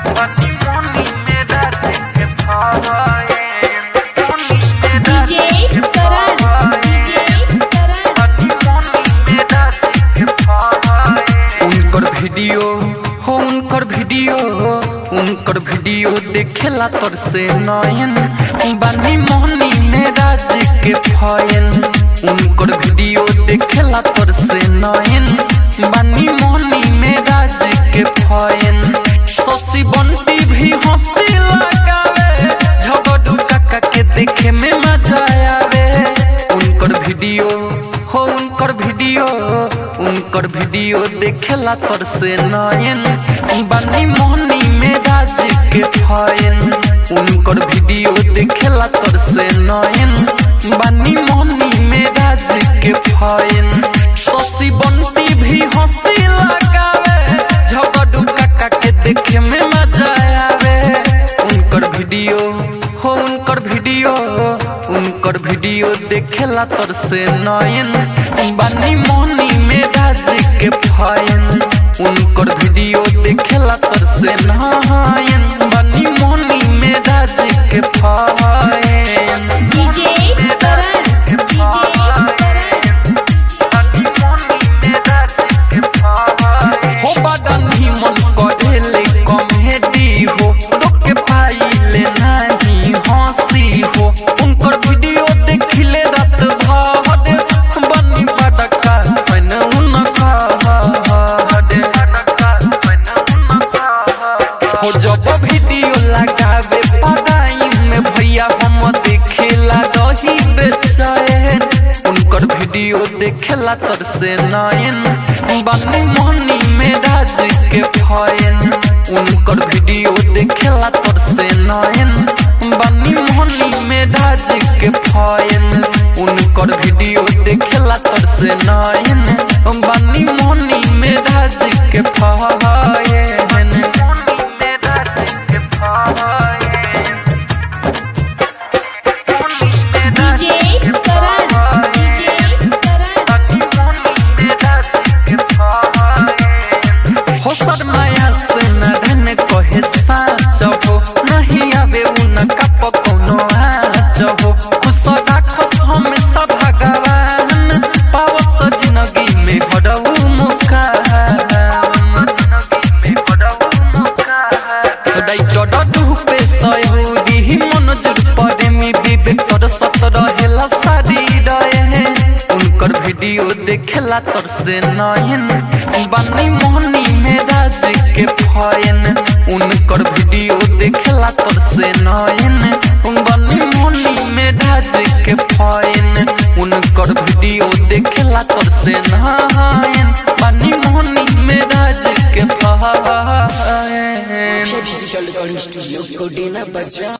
बनी मोनी मेरा के फाए मोनी मेरा DJ करण DJ करण उनकर वीडियो हो उनकर वीडियो उनकर वीडियो देखेला तोर से नयन बानी मोहनी में राज के फयन उनकर वीडियो देखेला तोर से नयन बानी मोहनी में राज के फयन शशि बंटी भी हंसी लगावे झगड़ू काका के देखे में मजा आवे उनकर वीडियो हो उनकर वीडियो उनकर वीडियो देखेला तोर से नयन बनी मोहनी में राज के फयन उनकर वीडियो देखेला तोर से नयन बनी मोहनी में राज के फयन शशि बंटी भी हंसी लगावे झगड़ू काका के देखे में मजा आवे उनकर वीडियो हो उनकर वीडियो उनकर वीडियो देखेला तोर से नयन बानी मोनी में राज के फयन उनकर वीडियो देखेला तोर से नयन बानी मोनी में राज के फयन DJ करण DJ करण हो बदनी मन करेले कॉमेडी हो रोके पाइले नाही हंसी हो उनकर वीडियो देखिले रात भर बनी बड़का फन उनका हो जब वीडियो लगावे पढ़ाई में भैया हम देखेला रही बेचैन उनकर वीडियो देखेला तर से नयन बनी मोहनी में राज के फयन उनकर वीडियो देखेला तर से नयन बनी मोहनी में राज के फयन उनकर वीडियो देखेला तर से नयन बनी मोहनी में राज के फयन DJ करण DJ करण हो शर्माया से न धन कहे साच हो नहीं आवे उनका पकौनो आच हो खुश राखस हमेशा भगवान पावस जिंदगी में हरऊ मुका डाइटर डुबे सयहुरी मन जुड़ पड़े मी विवेक तोर सत रहेला सारी रहे उनकर वीडियो देखेला तोर से नयन बनी मोहनी में राज के फयन उनकर वीडियो देखेला तोर से नयन बनी मोहनी में राज के फयन उनकर वीडियो देखेला तोर से नयन बनी मोहनी में राज के फयन डिजिटल रिकॉर्डिंग स्टूडियो कोडेना बजा